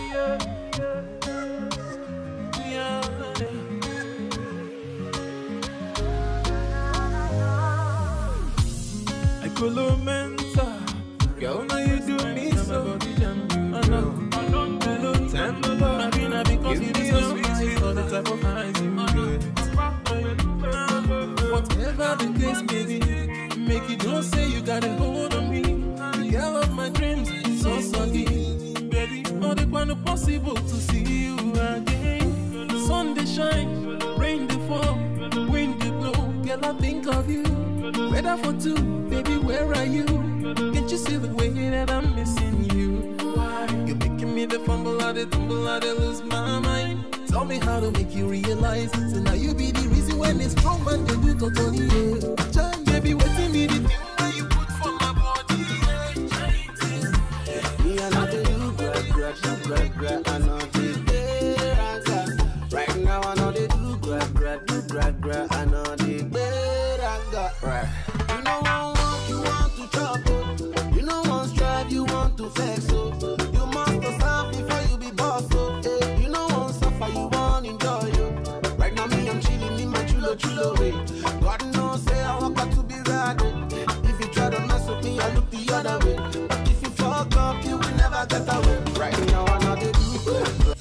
I colo mental. Girl, now you do me so. I know. Hello, tender love. Because you be so sweet, sweet, all the type of eyes you get. Whatever the case may be, make it don't say you got a hold on me. The girl of my dreams, so soggy. Baby, all the one possible to see you again. Sun they shine, rain they fall, wind they blow. Girl, I think of you. Weather for two, baby, where are you? Can't you see the way that I'm missing you? Why? You're making me the fumble, I the tumble, I the lose my mind. Tell me how to make you realize. So now you be the reason when it's strong man they do totally. Yeah. Child, baby, waiting me the thing that you put for my body. Yeah. Me I know they do grab, grab, do grab, grab. I know they better. Right now I know they do grab, grab, do grab, grab. I know they better. Right. You know one walk, you want to trouble. You know one strive, you want to flex. So you must to serve before you be boss. So eh. you know one suffer, you want enjoy. Yo. Right now me I'm chilling in my chulo chulo way. God knows say I walk out to be ready. If you try to mess with me, I look the other way. But if you fuck up, you will never get away. Right now I know they do good.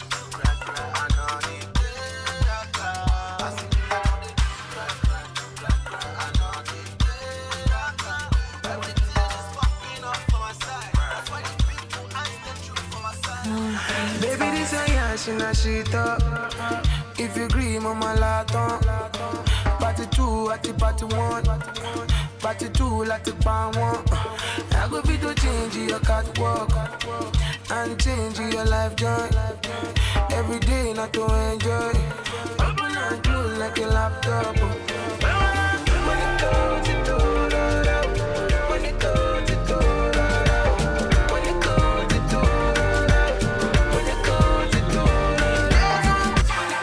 Baby, this a yash in a sheet up. If you agree, mama laton. Party two, at the party one. Party two, like the pan one. I go fit to change your catwalk and change your life joy. Every day, not to enjoy. Open and close like a laptop. When it goes, it goes, when it goes, it goes, when it goes, it goes. When it goes, it goes.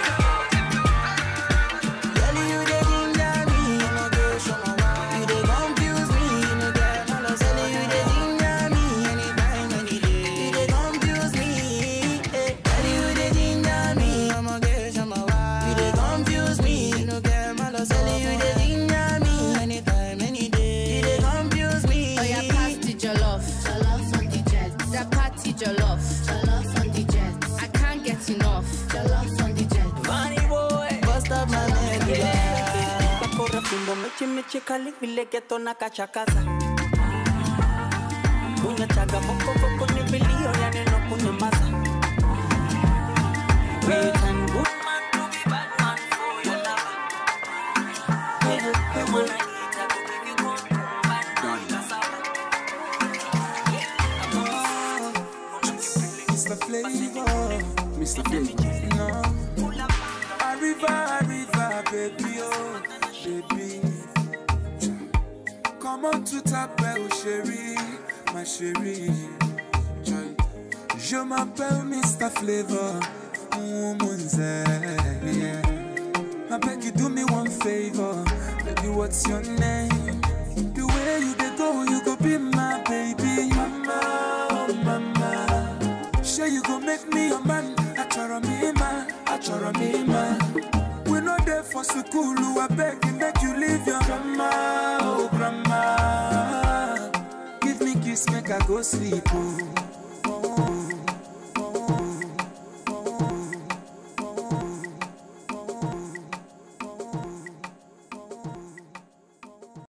Girl, you dey ginger me, no dey show my why. You dey confuse me, no get no love. Girl, you dey ginger me anytime, any day. You dey confuse me, eh. Girl, you dey ginger me, I'ma get show my why. You dey confuse me, no get no love. Girl, you dey ginger me anytime, any day. You dey confuse me. Oh, yeah, pass the jollof. Jollof on the jet. That party jollof. Jollof on the jet. I can't get enough. Jollof on the jet. Funny boy, bust up my medulla. bakora fimbo mechi mechi kali vile geto na kachakaza kunya chaga boko boko ni vilio ya neno kunyamaza We turn good man to be bad man for your lover. Yeah, the one I need, I go give you good, bad man, cassava. Yeah, come on. Mr. Flavor, Mr. Flavor, no. Arriva, arriva, baby, oh, baby. Comment tout t'appelle, chérie, ma chérie. Joy. Je m'appelle Mr. Flavor, woman's yeah. I beg you do me one favor, baby, what's your name? The way you dey go, you go be my baby, mama, oh mama. Sure you go make me your man, achoro me man, achoro me man. We no there for school, I beg you make you leave your grandma, oh grandma. Give me kiss, make I go sleep, oh.